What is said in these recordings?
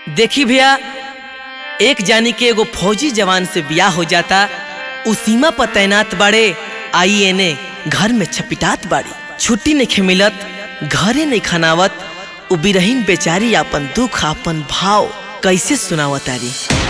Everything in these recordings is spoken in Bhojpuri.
देखी भैया एक जानी के एगो फौजी जवान से बियाह हो जाता उ सीमा पर तैनात बाड़े आई एने घर में छपिटात बाड़ी छुट्टी नहीं मिलत घरे नहीं खनावत उ बिरहीन बेचारी आपन दुख आपन भाव कैसे सुनावतारी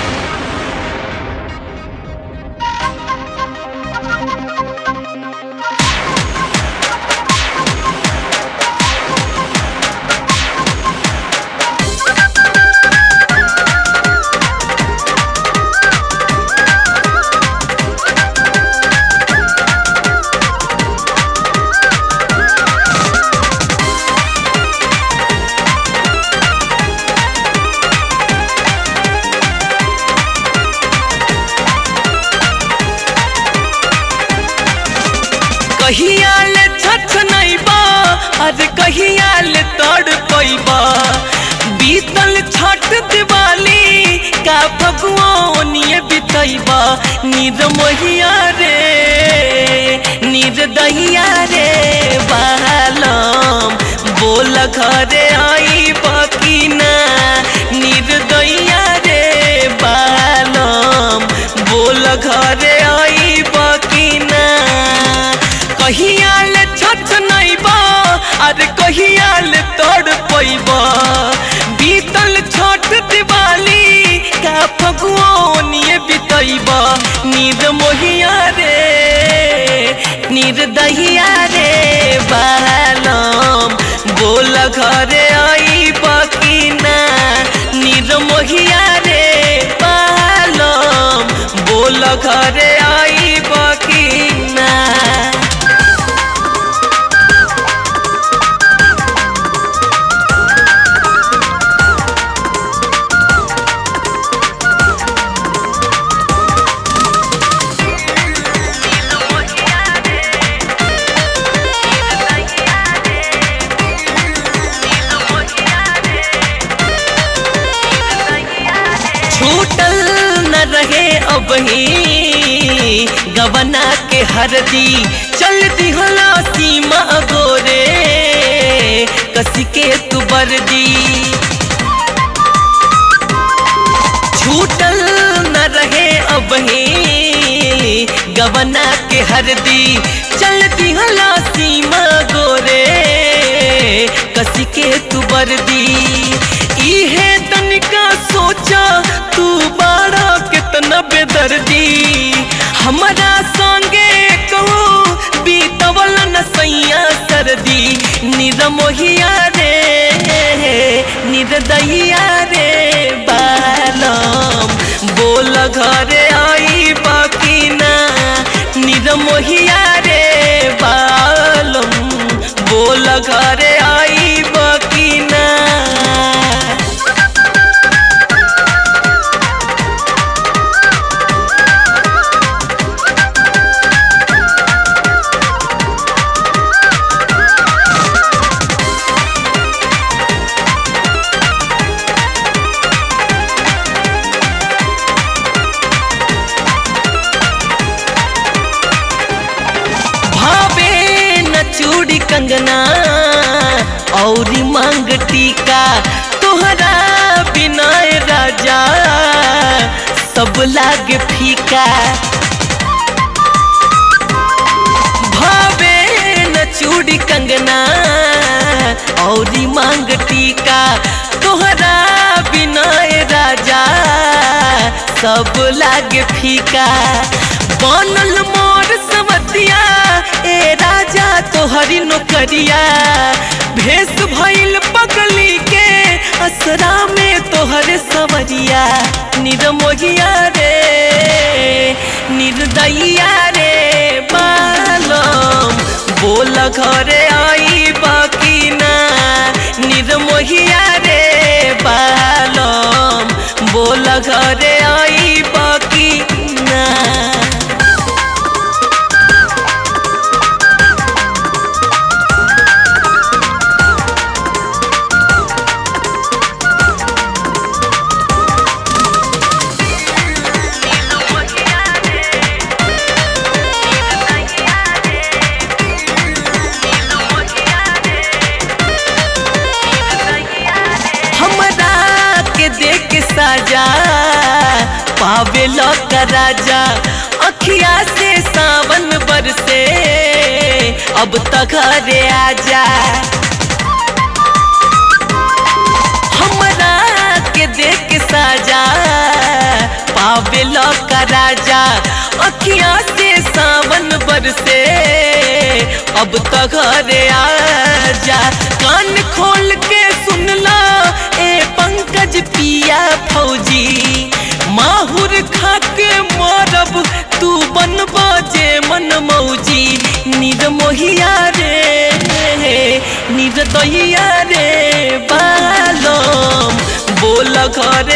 कहिया ले छछ नहीं बा अरे कहिया ले तड़ पैबा बीतल छठ दिवाली का भगवानिए बितैबा नीर मोहिया रे नीर दहिया रे बालम बोल घरे आई बकीना नीर दहिया रे बालम बोल घरे आई बकीना कहिया ले छछ नहीं बा अरे कहिया ले तोड़ पैबा बीतल छठ दिवाली का फगुआनिए बितैबा नींद मोहिया रे नींद दहिया रे बालम बोल घरे आई बकीना नींद मोहिया रे बालम बोल घरे आई बकीना छूटल न रहे अब ही गवना के हरदी चल दिहला सीमा गोरे कसी के तू बरदी छूटल न रहे अब ही गवना के हरदी चल दिहला सीमा गोरे कसी के तू बरदी इहे तनिका सोचा तू बाड़ा कितना बेदर्दी हमारा संगे कहो बीतवल न सैया सर्दी निरमोहिया रे निर्दहिया रे बालम बोल घरे आई बकीना निरमोहिया रे बालम बोल घरे आई बकीना भावे न चूड़ी कंगना औरी मांग टीका तोहरा बिना राजा सब लागे फीका भावे न चूड़ी कंगना औरी मांग टीका तोहरा बिना राजा सब लागे फीका बनल मोर समतिया ए राजा तोहरी नौकरिया भेष भइल पगली के असरा में तोहरे सवरिया निर्मोहिया रे निर्दयिया रे बालम बोल घरे आई बकीना निर्मोहिया रे बालम बोल घरे आई बकीना पावेलो का राजा अखिया से सावन बरसे अब तक घरे आजा हमरा के देख के साजा पावेलो का राजा अखिया से सावन बरसे अब तक घरे आजा कान खोल के सुन ला ए पंकज पिया फौजी माहुर खा के मरब तू बनब जे मन मौजी निर मोहिया रे निर दहिया रे बालम बोल घरे